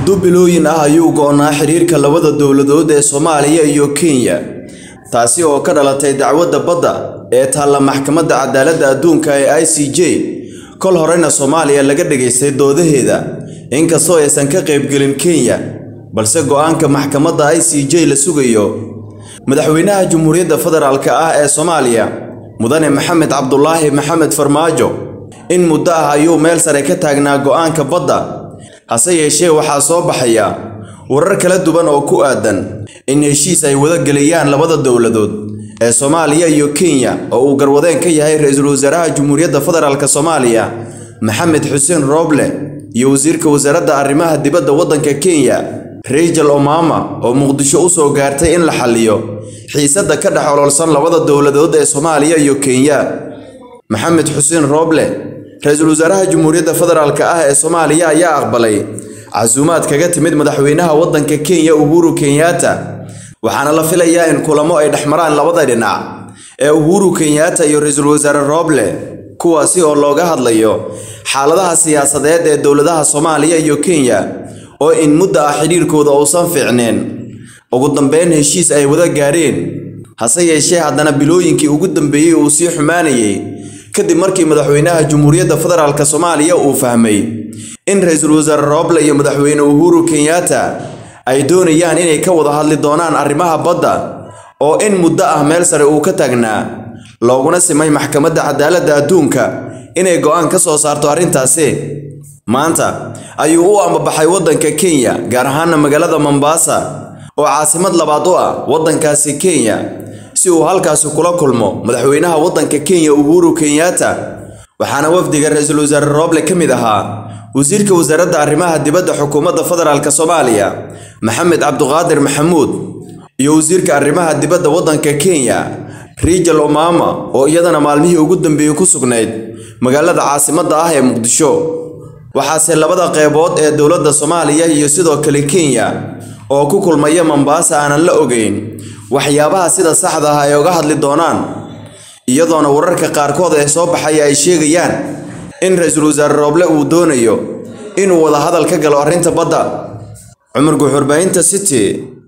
muddo bilooyin ah ayuu go'naa xiriirka labada dowladood ee Soomaaliya iyo Kenya taasi oo ka dhalatay dacwadda badda ee taalla maxkamadda cadaaladda adduunka ee ICJ kol horena Soomaaliya laga dhageystay doodaheeda inkastoo aysan ka qaybgelin Kenya balse go'aanka maxkamadda ICJ la sugayo madaxweynaha Jamhuuriyadda Federaalka ah ee Soomaaliya mudane Maxamed Cabdulaahi Maxamed Farmaajo in muddo ah ayuu meel sare ka taagnaa go'aanka badda hase yeeshee waxaa soo baxaya warar kala duwan oo ku aadan in heshiis ay wada gelayaan labada dowladood ee Soomaaliya iyo Kenya oo uu garwadeen ka yahay ra'iisul wasaaraha Jamhuuriyadda Federaalka Soomaaliya Maxamed Xuseen Roble iyo wasiirka wasaaradda arrimaha dibadda waddanka Kenya Rachel Omama oo Muqdisho u soo gaartay in la xalliyo xiisadda ka dhex ololsan labada dowladood ee Soomaaliya iyo Kenya Maxamed Xuseen Roble ra'iisul wasaaraha Jamhuuriyadda Federaalka ah ee Soomaaliya ayaa aqbalay casuumaad kaga timid madaxweynaha waddanka Kenya Uhuru Kenyatta waxaana la filayaa in kulamo ay dhexmaraan labada dhinac ee Uhuru Kenyatta iyo ra'iisul wasaare Roble kuwaasi oo looga hadlayo xaaladaha siyaasadeed ee dowladaha Soomaaliya iyo Kenya oo in muddo ah xiriirkooda uusan fiicneen ugu dambeyn heshiis ay wada gaareen hase yeeshee haddana bilooyinkii ugu dambeeyey uu sii xumaanayay kadib markii madaxweynaha Jamhuuriyadda Federaalka Soomaaliya uu fahmay in ra'iisul wasaare Roble iyo madaxweyne Uhuru Kenyatta ay doonayaan inay ka wada hadli doonaan arrimaha badda oo in muddo ah meel sare uu ka taagnaa looguna simay maxkamadda cadaaladda adduunka inay go'aan ka soo saarto arrintaasi maanta ayuu u ambabaxay waddanka Kenya gaar ahaan magaalada Mombasa oo caasimad labaad u ah waddankaasi Kenya si uu halkaasi kula kulmo madaxweynaha waddanka Kenya Uhuru Kenyatta waxaana wafdiga ra'iisul wasaare Roble ka mid ahaa wasiirka wasaaradda arrimaha dibadda xukuumadda federaalka Soomaaliya Maxamed Cabduqaadir Maxamuud iyo wasiirka arrimaha dibadda waddanka Kenya Rachel Omama oo iyadana maalmihii ugu dambeeyay ku sugnayd magaalada caasimadda ah ee Muqdisho waxaase labada qeybood ee dowladda Soomaaliya iyo sidoo kale Kenya oo ku kulmaya Mombasa aanan la ogeyn waxyaabaha sida saxda ah ay uga hadli doonaan iyadoona wararka qaarkood ee soo baxaya ay sheegayaan in ra'iisul wasaare Roble uu doonayo inuu wada hadal ka galo arrinta badda Cumar Guxurbaahinta City